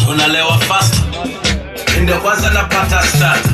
tunalewa fast ndio kwanza napata start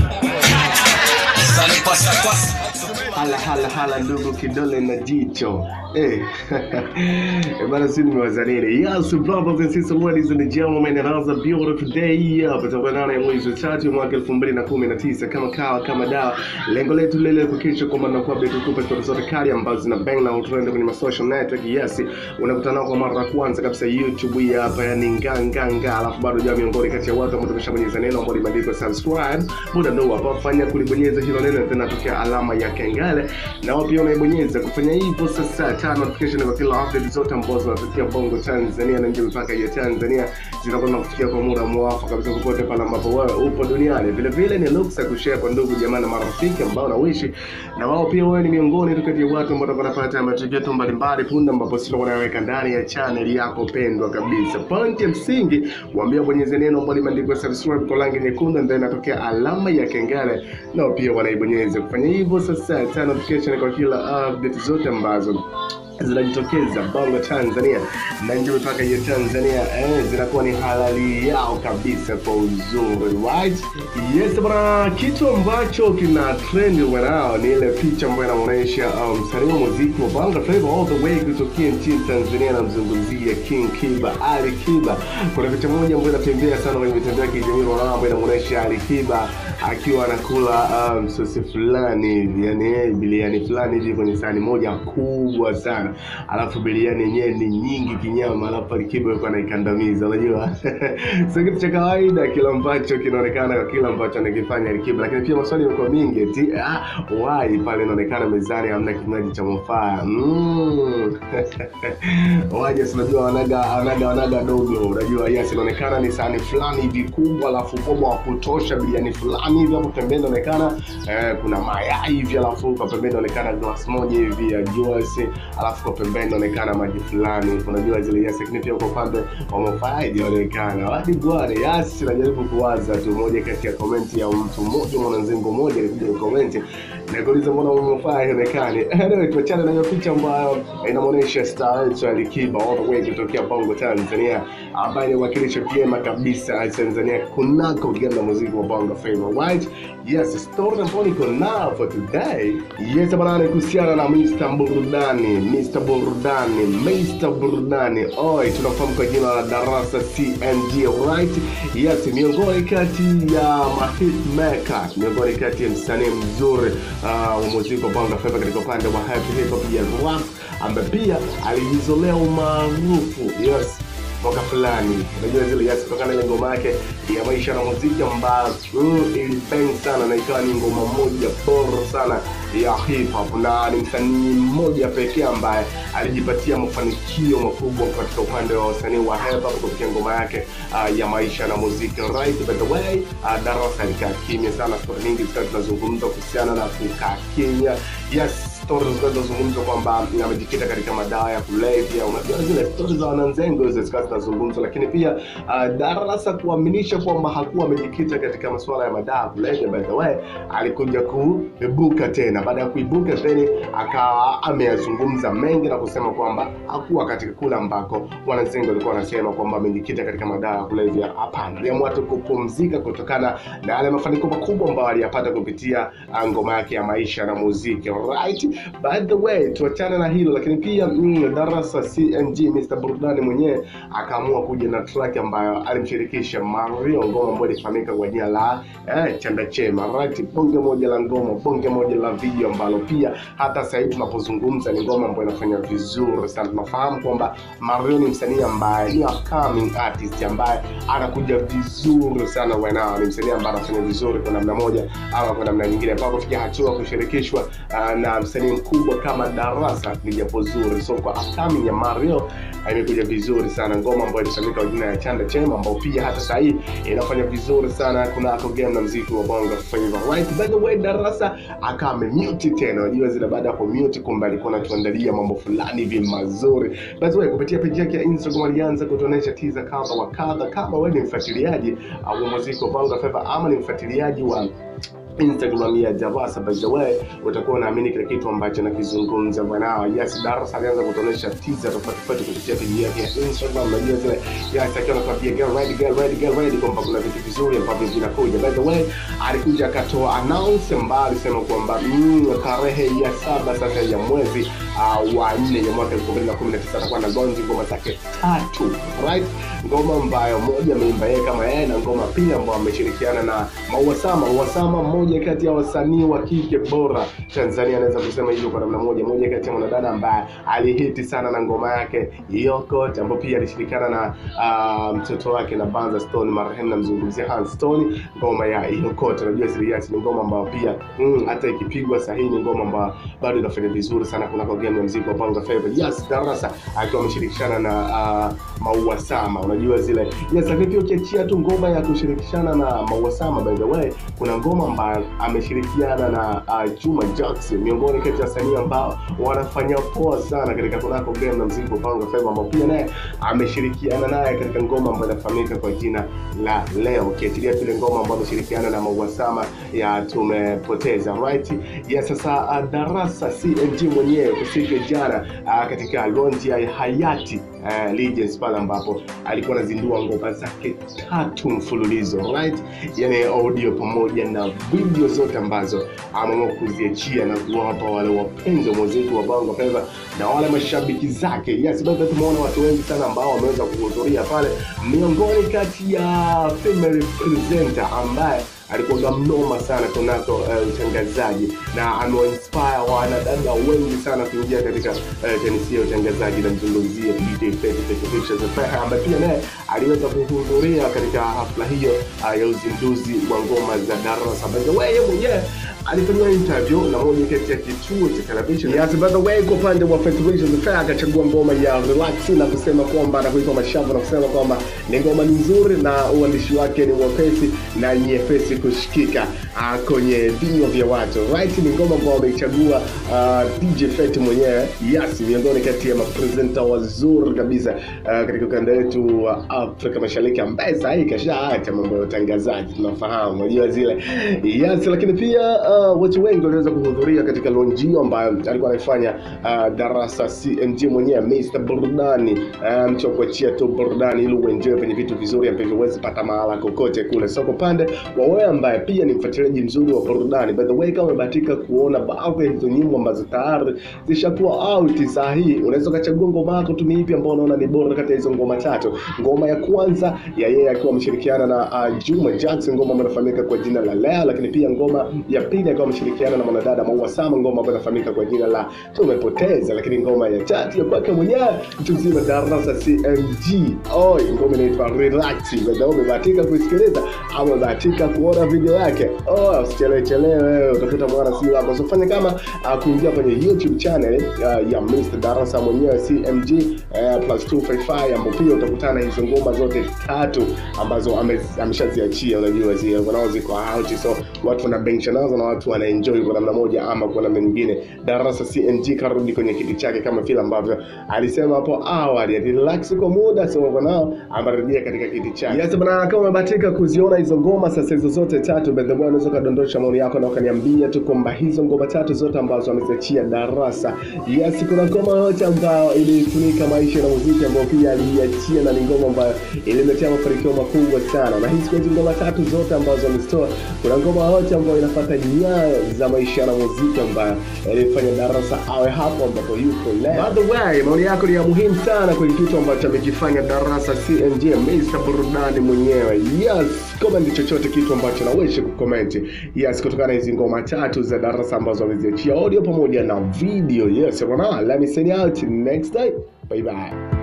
sani kwasa kwasa hala hala hala ndugu kidole na jicho Eh. Eh, bana si nimewazanini yes brothers and sisters ladies and gentlemen it was a beautiful day hapa tarehe nane ya mwezi wa tatu mwaka elfu mbili na kumi na tisa kama kawa kama dawa lengo letu lile kuhakikisha kwamba nakuwa betukupa stori zote kali ambazo zina bang na utrend kwenye masocial network yes unakutana nao kwa mara ya kwanza kabisa youtube hii hapa yani nganganga alafu bado jaa miongoni kati ya watu ambao tumeshabonyeza neno ambao limeandikwa subscribe muda ndo hapa fanya kulibonyeza hilo neno tena tokea alama ya kengele na wao pia unaibonyeza kufanya hivyo sasa ta notification kwa kila update zote ambazo zinatokea bongo tanzania na nje mipaka ya tanzania zinakwenda kufikia kwa muda mwafaka kabisa popote pale ambapo wewe upo duniani vile vile ni ruksa kushare kwa ndugu jamaa na marafiki ambao nawishi na wao pia wewe ni miongoni tu kati ya watu ambao wanapata matukio yetu mbalimbali punde ambapo sisi tunaweka ndani ya channel yako pendwa kabisa point ya msingi waambia bonyeze neno ambalo limeandikwa subscribe kwa rangi nyekundu ndio inatokea alama ya kengele nao pia wanaibonyeza kufanya hivyo sasa ta notification kwa kila update zote ambazo zinajitokeza bongo tanzania na nje mipaka ya tanzania eh, zinakuwa ni halali yao kabisa kwa uzuri right yes bana kitu ambacho kina trend wanao ni ile picha ambayo inaonyesha um, msanii wa muziki wa bongo flava all the way kutokea nchini tanzania namzungumzia king kiba ali kiba kuna picha moja ambayo inatembea sana kwenye mitandao ya kijamii wanao ambayo inaonyesha ali kiba akiwa anakula um, sosi fulani hivi yani eh, biliani fulani hivi kwenye sahani moja kubwa sana alafu biliani yenyewe ni nyingi kinyama alafu alikiba yuko anaikandamiza unajua sio kitu cha kawaida kile ambacho kinaonekana kwa kile ambacho anakifanya alikiba lakini pia maswali yamekuwa mingi eti ah, why pale inaonekana mezani hamna kinywaji cha mofaya mm. waje si unajua wanaga wanaga wanaga dogo unajua yes inaonekana ni sahani fulani hivi kubwa alafu kubwa wa kutosha biliani fulani hivi hapo pembeni inaonekana eh, kuna mayai hivi alafu kwa pembeni inaonekana glass moja hivi ya juice alafu kwa pembeni inaonekana maji fulani unajua zile yes lakini pia kwa upande wa mofaya haijaonekana wadi bwana yes najaribu kuwaza tu moja kati ya komenti ya mtu mmoja mwananzengo mmoja alikuja komenti na kuuliza mbona mofaya haionekani anyway tuachane na hiyo picha ambayo inamwonyesha star wetu alikiba all the way kutokea bongo tanzania ambaye ni wakilisho vyema kabisa tanzania kunako uganda muziki wa bongo flava right yes story ambayo niko nao for today yes bana ni kuhusiana na Mr burudani Mr burudani Mr burudani oi tunafahamu kwa jina la darasa cng right yes miongoni kati ya mahitmaker miongoni kati ya msanii mzuri uh, wa muziki wa bongo flava katika upande wa hip hop ya rap ambaye pia alijizolea umaarufu yes mwaka fulani unajua zile yes kutokana na ile ngoma yake ya maisha na muziki ambayo mm, ilibang sana na ikawa ni ngoma moja bora sana ya hip hop na ni msanii mmoja pekee ambaye alijipatia mafanikio makubwa katika upande wa usanii wa hip hop kupitia ngoma yake uh, ya maisha na muziki right by the way uh, darasa alikaa kimya sana stori nyingi zikawa tunazungumza kuhusiana na kukaa kimya yes stori zinazozungumzwa kwamba amejikita katika madawa ya kulevya unajua zile stori za wananzengo hizo zikawa zinazungumzwa lakini pia uh, darasa kuaminisha kwamba hakuwa amejikita katika masuala ya madawa ya kulevya by the way alikuja kuibuka tena baada ya kuibuka then akawa ameyazungumza mengi na kusema kwamba hakuwa katika kule ambako wananzengo walikuwa wanasema kwamba amejikita katika madawa ya kulevya hapana aliamua tu kupumzika kutokana na yale mafanikio makubwa ambayo aliyapata kupitia uh, ngoma yake ya maisha na muziki right by the way tuachane na hilo lakini pia mm, darasa cng mr burudani mwenyewe akaamua kuja na track ambayo alimshirikisha mario ngoma ambayo ilifahamika kwa jina la eh, chanda chema right bonge moja la ngoma bonge moja la video ambalo pia hata sasa hivi tunapozungumza ni ngoma ambayo inafanya vizuri sana tunafahamu kwamba mario ni msanii ambaye ni upcoming artist ambaye anakuja vizuri sana wanao ni msanii ambaye anafanya vizuri kwa namna moja ama kwa namna nyingine mpaka kufikia hatua kushirikishwa uh, na msanii mkubwa kama darasa ni jambo zuri so kwa upcoming ya mario imekuja vizuri sana ngoma ambayo ilisamika kwa jina ya chanda chema ambao pia hata sahii inafanya vizuri sana kunako game na mziki wa bongo flava right by the way darasa akawa amemute tena unajua zile baada ya kumute kumbe alikuwa anatuandalia mambo fulani hivi mazuri by the way kupitia page yake ya instagram alianza kutuonesha tiza kadha wa kadha kama wewe ni mfuatiliaji uh, wa muziki wa bongo flava ama ni mfuatiliaji wa Instagram ya Darasa. By the way, utakuwa unaamini kile kitu ambacho nakizungumza bwana. Yes, Darasa alianza kutonesha teaser tofauti tofauti kupitia page yake ya Instagram. Najua zile yes, akiwa anakwambia get ready, get ready, get ready kwamba kuna vitu vizuri ambavyo vinakuja. By the way, alikuja akatoa announce ambayo alisema kwamba mm, tarehe ya saba sasa ya mwezi uh, wa nne ya mwaka 2019 atakuwa na launch ngoma zake tatu right, ngoma ambayo moja ameimba yeye kama yeye na ngoma pili ambayo ameshirikiana na Maua Sama. Maua Sama mmoja kati ya wasanii wa kike bora Tanzania, anaweza kusema hivyo kwa namna moja, moja kati ya mwanadada ambaye alihiti sana na ngoma yake Yokot, ambayo pia alishirikiana na uh, mtoto wake na Banza Stone, marehemu namzungumzia Hans Stone, ngoma ya Yokot. Unajua Sirius ni ngoma ambayo pia mm, hata ikipigwa sahihi ni ngoma ambayo bado inafanya vizuri sana kunako game ya muziki wa Bongo Flava. Yes, Darasa akiwa ameshirikishana na uh, Maua Sama. Unajua zile yes, lakini pia ukiachia tu ngoma ya kushirikishana na Maua Sama, by the way, kuna ngoma ambayo ameshirikiana na uh, Juma Jackson, miongoni kati ya wasanii ambao wanafanya poa sana katika kunako game na muziki wa Bongo Flava, ambao pia naye ameshirikiana naye katika ngoma ambayo inafahamika kwa jina la Leo, ukiachilia tu ile ngoma ambayo ameshirikiana na Maua Sama ya tumepoteza right. Yes, sasa uh, Darasa CMG mwenyewe usiku jana uh, katika launch ya Hayati uh, Legends pale ambapo alikuwa anazindua ngoma zake tatu mfululizo right, yani audio pamoja na video zote ambazo ameamua kuziachia na kuwapa wale wapenzi wa muziki wa Bongo Flava na wale mashabiki zake. Yes, bado tumeona watu wengi sana ambao wameweza kuhudhuria pale, miongoni kati ya female presenter ambaye alikuwa mnoma sana kunako uh, utangazaji na amewainspire wanadada wengi sana kuingia katika uh, tenisi ya utangazaji. Namzungumzia DJ Feti Feti Pictures Affair ambaye pia naye aliweza kuhudhuria katika hafla hiyo uh, ya uzinduzi wa ngoma za Darasa. By the way, yeye mwenyewe alifanyiwa interview na moja kati ya kituo cha television. Yes, by the way, kwa upande wa Federation Affair akachagua ngoma ya Relax na kusema kwamba na kuipa mashavu na kusema kwamba ni ngoma ni nzuri na uandishi wake ni wepesi na nyepesi kushikika uh, kwenye vinywa vya watu. Right, ni ngoma ambayo ameichagua uh, DJ Fet mwenyewe. Yes, miongoni kati ya mapresenta wazuri kabisa uh, katika ukanda wetu wa Afrika Mashariki ambaye sasa hii kashaacha mambo ya utangazaji, tunafahamu unajua zile. Yes, lakini pia uh, watu wengi waliweza kuhudhuria katika launch hiyo ambayo alikuwa anaifanya uh, Darasa CMG mwenyewe Mr Burudani, uh, mtu wa kuachia tu burudani ili uenjoy kwenye vitu vizuri ambavyo huwezi pata mahala kokote kule. So kwa upande wa wewe ambaye pia ni mfuatiliaji mzuri wa burudani, by the way, kama umebahatika kuona baadhi ya hizo nyimbo ambazo tayari zishakuwa out saa hii, unaweza ukachagua ngoma yako tu ni ipi ambayo unaona ni bora kati ya hizo ngoma tatu. Ngoma ya kwanza ya yeye akiwa ameshirikiana na uh, Juma Jackson, ngoma ambayo inafahamika kwa jina la Lea, lakini pia ngoma ya pili akiwa ameshirikiana na mwanadada Maua Sama, ngoma ambayo inafahamika kwa jina la Tumepoteza, lakini ngoma ya tatu ya kwake mwenyewe mtu mzima Darasa CMG, oi, ngoma inaitwa Relax. By the way, umebahatika kuisikiliza ama umebahatika kuona video yake, oh, usichelewe chelewe wewe, utakuta mwana si wako. So fanya kama uh, kuingia kwenye YouTube channel uh, ya Mr Darasa mwenyewe CMG uh, plus 255 ambapo pia utakutana hizo ngoma zote tatu ambazo ame- ameshaziachia. Unajua zile nao ziko out, so watu wanabencha nazo na watu wanaenjoy kwa namna moja ama kwa namna nyingine. Darasa CMG karudi kwenye kiti chake kama vile ambavyo alisema hapo awali, relax kwa muda, so kwa nao amerejea katika kiti chake. Yes bana, kama umebahatika kuziona hizo ngoma sasa hizo zote tatu, by the way, unaweza kadondosha maoni yako na ukaniambia tu kwamba hizo ngoma tatu zote ambazo ameziachia Darasa. Yes, kuna ngoma yote ambayo ilifunika maisha na muziki ambayo pia aliiachia na ni ngoma ambayo ililetea mafanikio makubwa sana, na hizi hizi ngoma tatu zote ambazo amezitoa, kuna ngoma yote ambayo inafuata nyayo za maisha na muziki ambayo ilifanya Darasa awe hapo ambapo yuko leo. By the way, maoni yako ni ya muhimu sana kwenye kitu ambacho amekifanya Darasa CMG, Mr Burudani mwenyewe. Yes, comment chochote kitu ambacho naweza kukomenti. Yes, kutokana na hizi ngoma tatu za Darasa ambazo ameziachia audio pamoja na video. Yes, bwana, let me send you out next day. Bye bye.